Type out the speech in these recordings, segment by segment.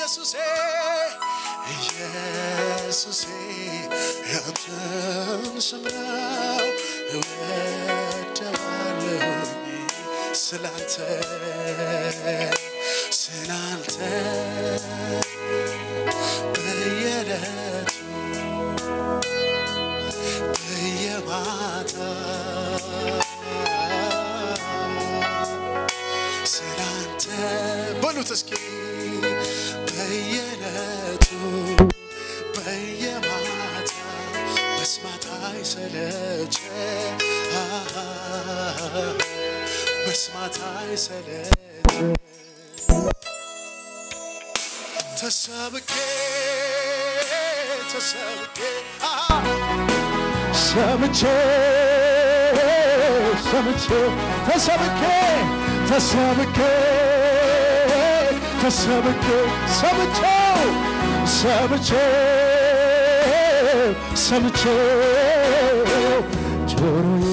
ኢየሱሴ ኢየሱሴ ያንተን ስም ነው እወደዋለሁኝ ስላንተ ስላንተ በየዕለቱ በየማታ ስላንተ በሉት እስኪ በየዕለቱ በየማታ መስማት አይሰለቸ መስማት አይሰለቸ ተሰብኬ ተሰብኬ ሰምቼ ሰምቼ ተሰብኬ ተሰብኬ ተሰብኬ ሰምቼው ሰምቼ ሰምቼው ጆሮዬ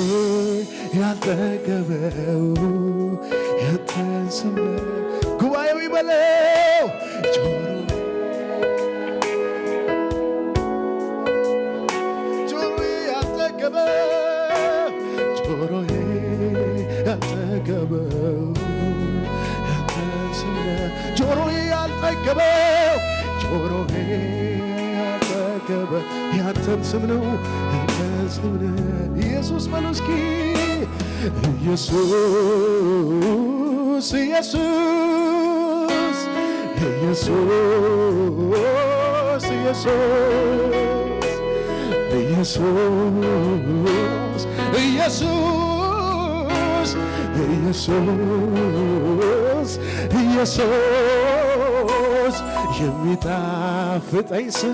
ያልጠገበው ያንተን ስም ጉባኤው ይበለው ጆሮ ጆሮዬ ያልጠገበው ጆሮዬ ያልጠገበው ያንተን ስም ጆሮዬ ያልጠገበው ጆሮዬ ያልጠገበው ያንተን ስም ነው ያንተን ስም ነው ኢየሱስ በሉ እስኪ ኢየሱስ ኢየሱስ ኢየሱስ ኢየሱስ ኢየሱስ ኢየሱስ ኢየሱስ ኢየሱስ የሚጣፍጠኝ ስም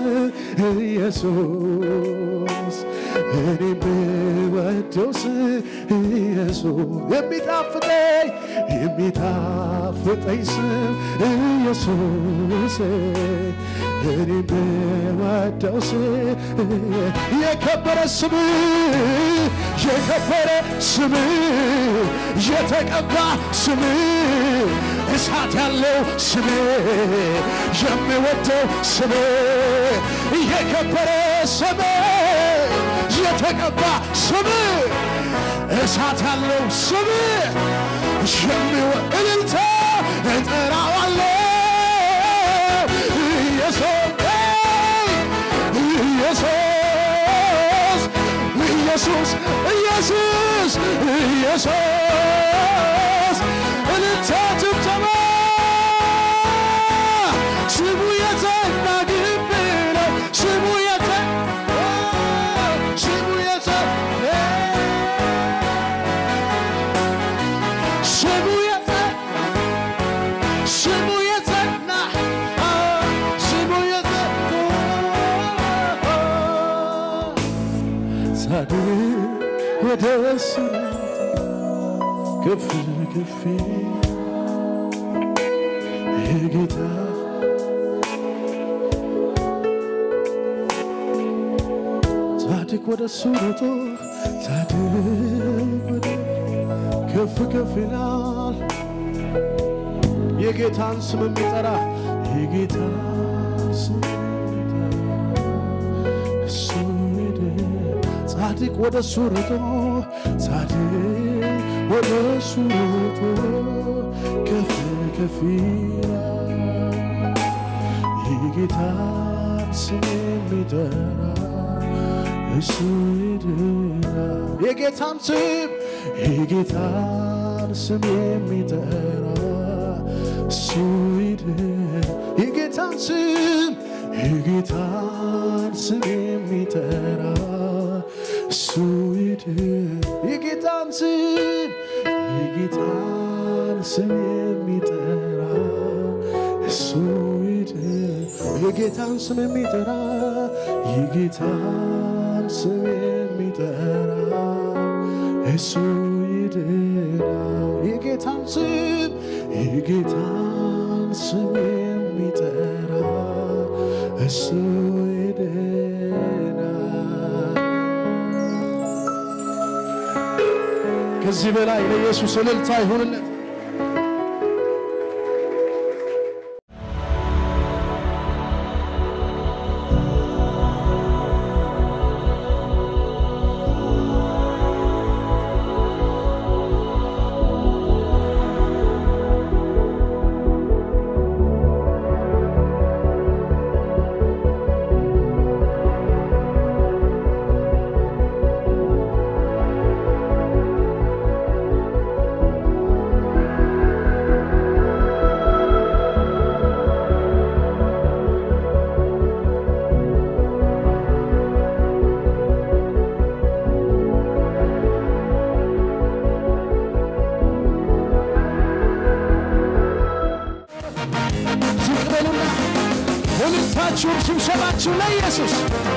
ኢየሱስ እኔ የምወደው ስም ኢየሱስ የሚጣፍጠኝ የሚጣፍጠኝ ስም ኢየሱስ እኔ የምወደው ስም የከበረ ስም የከበረ ስም የተቀባ ስም እሳት ያለው ስም የሚወደው ስም የከበረ ስም የተቀባ ስም እሳት ያለው ስም የሚወ እልልታ እጠራዋለሁ ኢየሱስ ኢየሱስ ኢየሱስ ኢየሱስ ኢየሱስ እልልታ ጭብጨባ ስሙ የጸና ግንብ ነው ስሙ የጸና ስሙ የጸና ስሙ የጸና ስሙ የጸና ስሙ የጸና ሳድር ወደ እሱ ከፍ ከፍ የጌታ ጻድቅ ወደ እሱ ሮጦ ጻድቅ ወደ ከፍ ከፍ ይላል የጌታን ስም የሚጠራ የጌታን ስም የሚጠራ እሱ ሄደ ጻድቅ ወደ እሱ ሮጦ ጻድቅ ወደ እሱ ሮጦ ከፍ ከፍ ይላል የጌታን ስም የሚጠራ እሱ ይድናል። የጌታን ስም የጌታን ስም የሚጠራ እሱ ይድናል። የጌታን ስም የጌታን ስም የሚጠራ እሱ ይድናል። የጌታን ስም የጌታን ስም የሚጠራ እሱ ይድናል። የጌታን ስም የሚጠራ የጌታን ስም የሚጠራ እሱ ይድናል። የጌታን ስም የጌታን ስም የሚጠራ እሱ ይድናል። ከዚህ በላይ ለኢየሱስ እልልታ ይሁንለት። ዝቅ በሉና ሁልታችሁም ሽምሸባችሁ ለኢየሱስ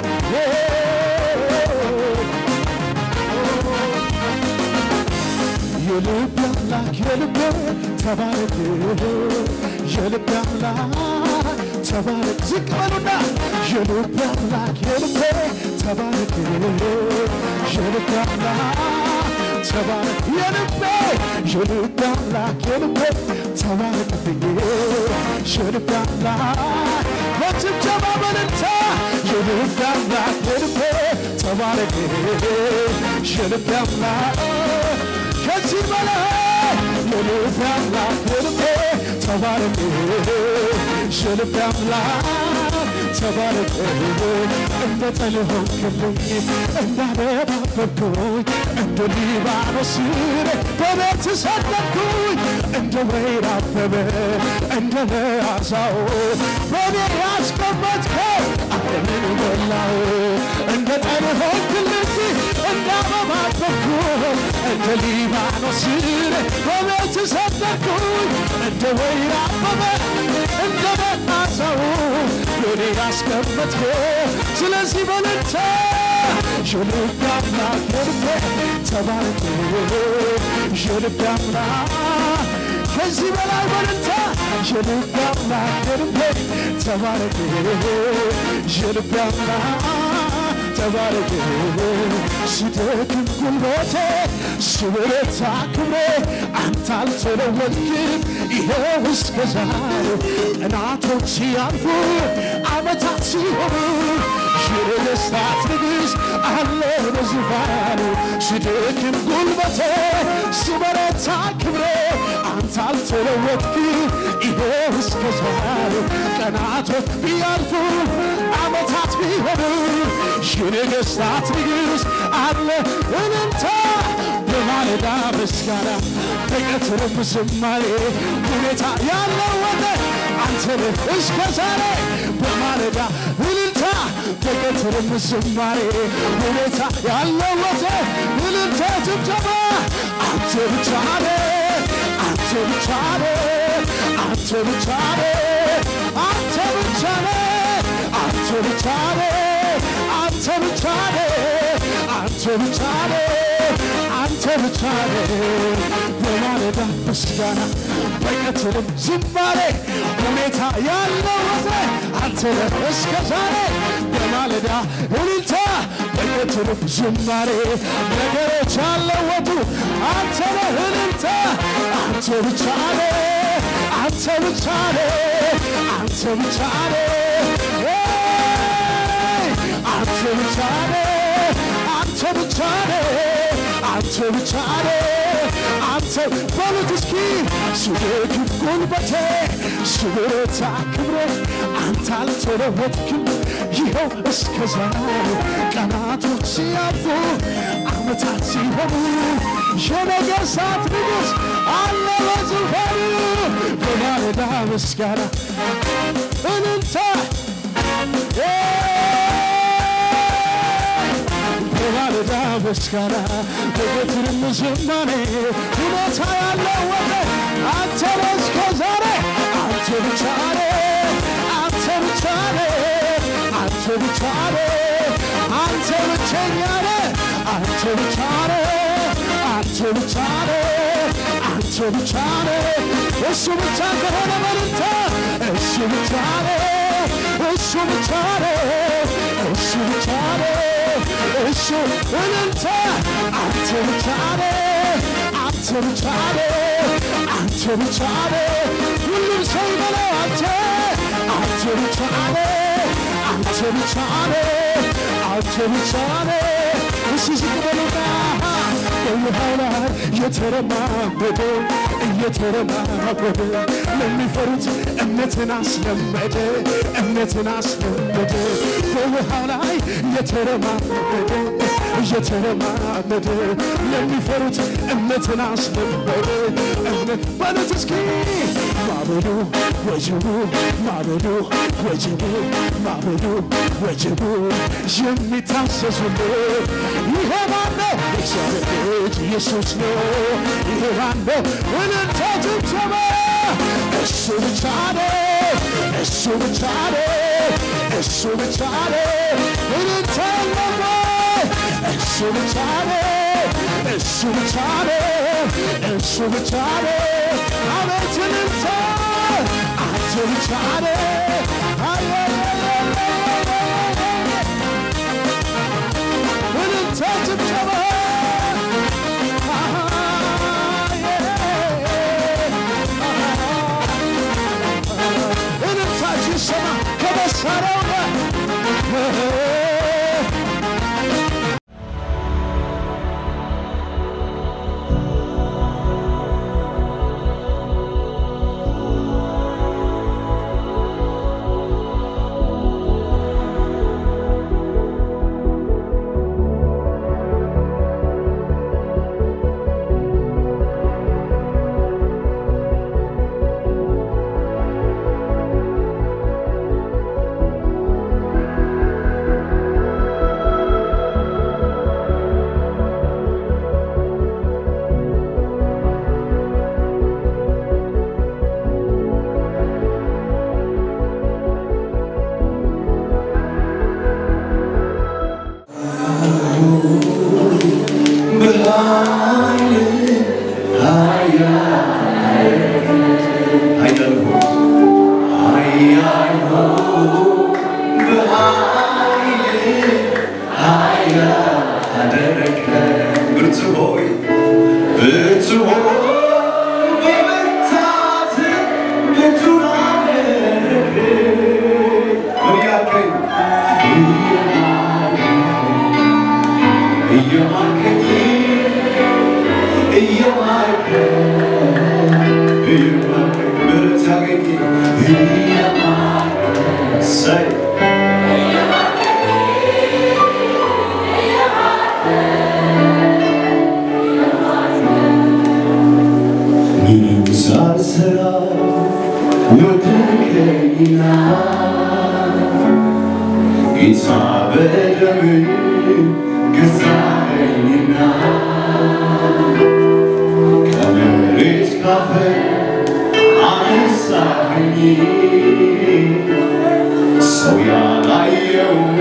የልብ አምላክ የልብ ተባረክ የልብ አምላክ ተባረክ ዝቅ በሉና የልብ አምላክ የልብ ተባረክ የልብ አምላክ ተባረክ የልቤ የልብ አምላክ የልቤ ተባረክብኝ የልብ አምላክ በጭብጨባ በልልታ የልብ አምላክ የልቤ ተባረክ የልብ አምላክ ከዚህ በላይ የልብ አምላክ የልቤ ተባረክ የልብ አምላክ ተባረክ እንደ ጠል ሆንክልኝ እንዳደባበብኩኝ እንደ ሊባኖስ በቤት ሰደድኩኝ እንደ ወይራ አበበ እንደ ለአሳው በኔ ያስቀመጥከው ዓለምን ሞላው እንደ ጠል ሆንክልኝ እንዳበባበብኩኝ እንደ ሊባኖስ በቤት ሰደድኩኝ እንደ ወይራ አበበ እንደ ለአሳው በኔ ያስቀመጥከው ስለዚህ በልታ የልብ አምላክ የልቤ ተባረክ የልብ አምላክ ከዚህ በላይ በልታ የልብ አምላክ የልቤ ተባረክ የልብ አምላክ ተባረክ ሲደክም ጉልበቴ ስብረታ ክብሬ አንተ አልተለወጥክም ይኸው እስከ ዛሬ ቀናቶች ሲያልፉ ዓመታት ሲሆኑ የነገሥታት ንጉሥ አለ በዙፋኑ ሲደክም ጉልበቴ ስበረታ ክብሬ አንተ አልተለወጥክም ይኸው እስከ ዛሬ ቀናቶች ቢያልፉ ዓመታት ቢሆኑ የነገሥታት ንጉሥ አለ እልልታ በማለዳ ምስጋና በቀትርም ዝማሬ ሁኔታ ያለወጠ አንተ ነህ እስከ ዛሬ በማለዳ እልልታ በቀትርም ዝማሬ ሁኔታ ያለወጠ እልልታ ጭብጨባ አንተ ብቻ ነህ አንተ ብቻ ነህ አንተ ብቻ ነህ አንተ ብቻ ነህ አንተ ብቻ ነህ አንተ ብቻ ነህ አንተ ብቻ ነህ አንተ ብቻ ነህ በማለዳ ምስጋና በቀትርም ዝማሬ ሁኔታ ያለወጠ አንተ ነህ እስከ ዛሬ በማለዳ እልልታ በቀትርም ዝማሬ ነገሮች ያለወጡ አንተ ነህ እልልታ አንተ ብቻ ነህ አንተ ብቻ ነህ አንተ ብቻ ነህ አንተ ብቻ ነህ አንተ ብቻ ነህ አንተ ብቻ ነህ አንተ በሉት እስኪ ስደክም ጉልበቴ ስብረታ ክብሬ አንተ አልተለወጥክም ይኸው እስከ ዛሬ ቀናቶች ሲያልፉ ዓመታት ሲሆኑ የነገሥታት ንጉሥ አለ በዙፋኑ በማለዳ ምስጋና እልልታ በማለዳ ምስጋና በቀትርም ዝማሬ ሁኔታ ያለወጠ አንተ ነህ እስከ ዛሬ አንተ ብቻ ነህ አንተ ብቻ ነህ አንተ ብቻ ነህ አንተ ብቸኛ ነህ አንተ ብቻ ነህ አንተ ብቻ ነህ አንተ ብቻ ነህ እሱ ብቻ ከሆነ በልንታ እሱ ብቻ ነህ እሱ ብቻ ነህ እሱ ብቻ ነህ እሱ እልልታ አንተ ብቻ ነህ አንተ ብቻ ነህ አንተ ብቻ ነህ ሁሉም ሰው ይበለው አንተ አንተ ብቻ ነህ አንተ ብቻ ነህ አንተ ብቻ ነህ እሱ ዝቅ በሉና በውሃው ላይ እየተረማመደ እየተረማመደ ለሚፈሩት እምነትን አስለመደ እምነትን አስለመደ በውሃው ላይ እየተረማመደ እየተረማመደ ለሚፈሩት እምነትን አስለመደ እምነት በሉት እስኪ ማበዱ ወጀቡ ማበዱ ወጀቡ ማበዱ ወጀቡ የሚታሰሱለት ይሄ ማነው? እግዚአብሔር ልጅ ኢየሱስ ነው። ይሄ ማነው? እልልታ ጭብጨባ እሱ ብቻ ነው እሱ ብቻ ነው እሱ ብቻ ነው እልልታ አለበት እሱ ብቻ ነው እሱ ብቻ ነው እሱ ብቻ ነው አቤት እልልታ አንተ ብቻ ነው እልልታ ጭብጨባ እልልታችን ሰማ ከመሳሪያው ጋር ብርቱ ሆይ ብርቱ ሆይ በመታት ብርቱ አደረግ ምን ያልከኝ እየማርከኝ እየማርከኝ እየማርከኝ ብርት ያገኝ እየማርከኝ ሰይ ምንም ሳልሰራ ወደድከኝና ጌታ በደም ገዛኸኝና ከመሬት ካፈር አነሳኸኝ ሰው ያላየውን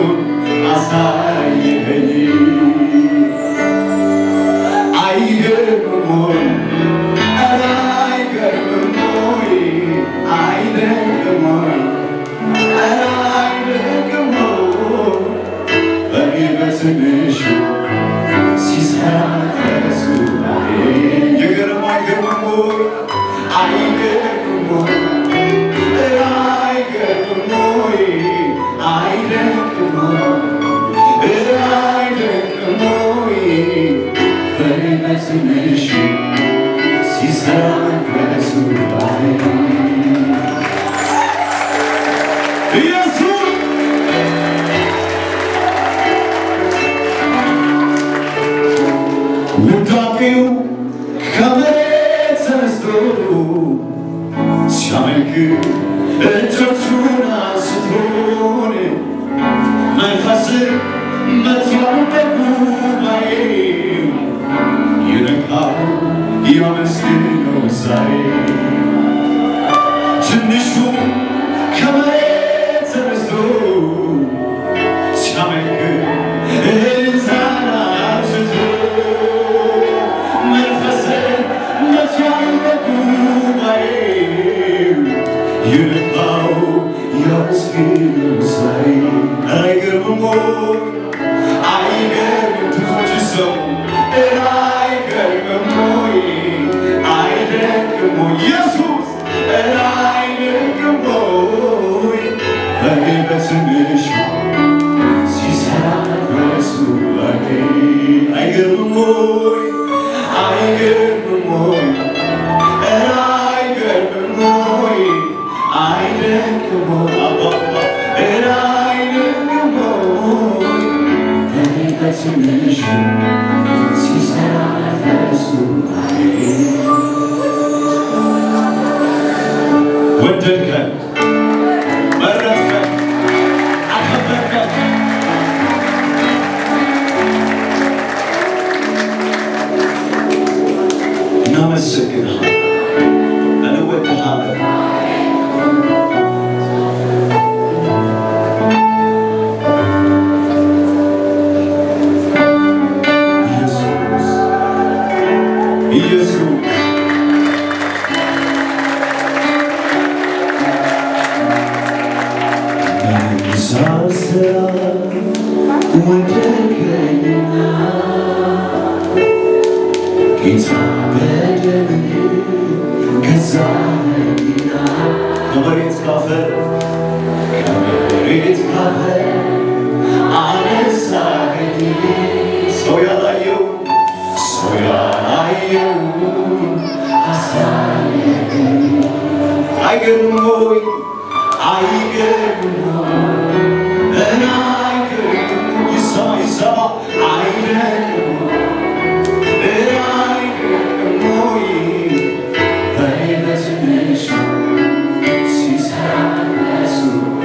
አሳየኸኝ አይገርምም ወይ? ኧረ አይገርምም ወይ? አይደንቅም ወይ? ኧረ አይደንቅም ወይ? በእኔ በትንሹ ሲሰራ ፈረሱ ይገርም አይገርምም ወይ? አይገርምም ወይ? ኧረ አይገርምም ወይ? አይደንቅም ወይ? ኧረ አይደንቅም ወይ? በእኔ በትንሹ ሲሰራ ፈረሱ ኢየሱስ ውዳቄው ከመሬት ተነስቶ ሲያመልክ እጆቹን አንስቶን መንፈስ መጥቷል በጉባኤው ይነቃል ያመስግነው ዛሬ ትንሹ ከመሬት ተነስቶ ሲያመልክ እልልታን አብዝቶ መንፈስ መጥቷል በጉባኤው ይነቃው ያመስግነው ዛሬ አይገርምም ወይ? አይገርምም ብዙዎች ሰው ኧረ አይገርምም ወይ? አይደንቅም ወይ? ኢየሱስ ኧረ አይደንቅም ወይ? በእኔ በትንሹ ሲሰራ በእሱ ላይ አይገርምም ወይ? አይገርምም ወይ? ኧረ አይገርምም ወይ? አይደንቅም ወይ? አባባ ኧረ አይደንቅም ወይ? በእኔ በትንሹ ሲሰራ በእሱ ላይ ወደድከን፣ መረጥከን፣ አከበርከን። እናመሰግንሃለን፣ እንወድሃለን። ሳስራ ወደድከኝና ጌታ በደምህ ገዛኸኝና ከመሬት ካፈር ከመሬት ካፈር አነሳኸኝ ሰው ያላየው ሰው ያላየው አሳየኸኝ አይገርም ሆይ አይገርም እና አይገርም ይሰማ ይሰማ አይደንቅም እና አይገርም ሆይ በኔ በትንሹ ሲሰራ እሱ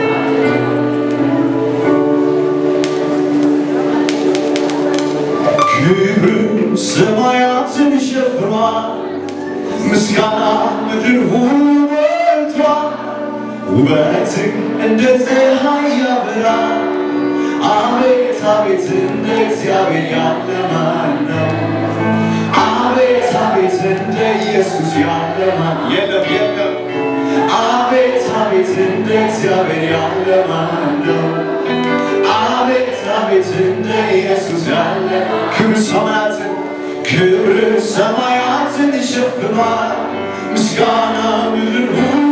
ክብር ሰማያትን ሸፍኗል፣ ምስጋና ምድር ሁሉ ሞልቷል። ውበትህ እንደ ፀሐይ ያበራል። አቤት አቤት እንደ እግዚአብሔር ያለ ማን ነው? አቤት አቤት እንደ ኢየሱስ ያለ ማን የለም የለም። አቤት አቤት እንደ እግዚአብሔር ያለ ማን ነው? አቤት አቤት እንደ ኢየሱስ ያለ ክብር ሰማያትን ክብር ሰማያትን ይሸፍኗል ምስጋና ምድር ሁሉ